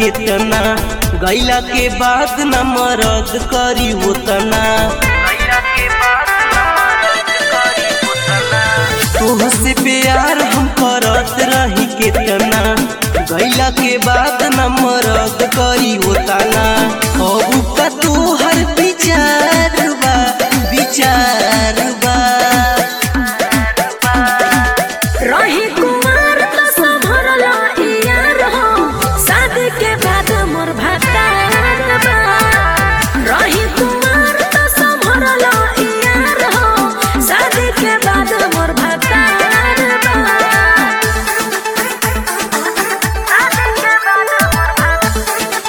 केतना गैला के बाद न मरद करी होतना तोहसे प्यार हम करत रही केतना गैला के बाद न मरद करी होतना अब का तोहर विचार बा विचार बा रही कुमार त संभरला यार हो शादी के बाद मोर भतार बा रही कुमार त संभरला यार हो शादी के बाद मोर भतार बा शादी के बाद मोर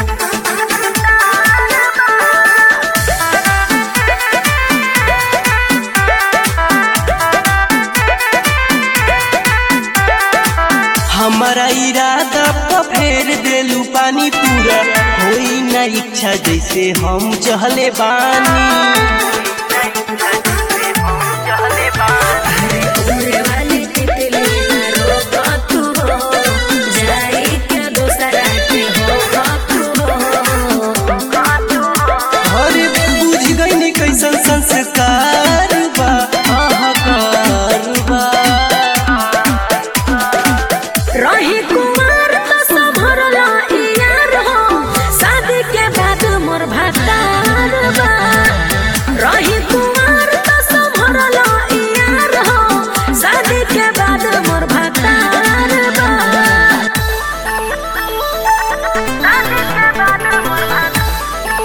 हमारा इरादा पर फेर देलू पानी पूरा होई ना इच्छा जैसे हम चहले बानी उड़े वाली तितली ना रोक तू हो जाई के दोसरा के हो तू हो अरे बुझ गई कैसन संस्कार बा अहकार बा रही कुमार त संभरला यार हो शादी के बाद मोर भतार बा रही कुमार त संभरला यार हो शादी के बाद मोर भतार बा शादी के बाद मोर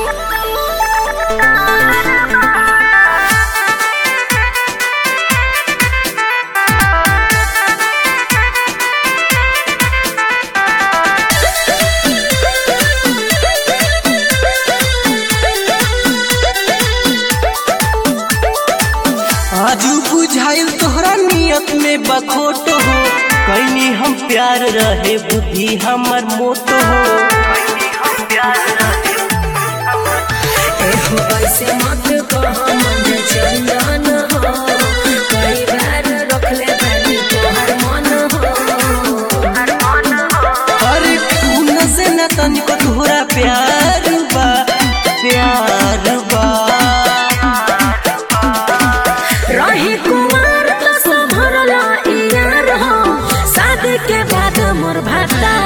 आजू बुझाइल तोहरा नियत में बखोट हो कैनी हम प्यार रहे बुद्धि हमर मोट हो एहो ऐसे मत कह मन चंदन हो कई बार रखले बानी तोहर मन हो अरे खून से न तनिको तोहरा प्यार बा प्यार बा रही कुमार त संभरला यार हो शादी के बाद मोर भता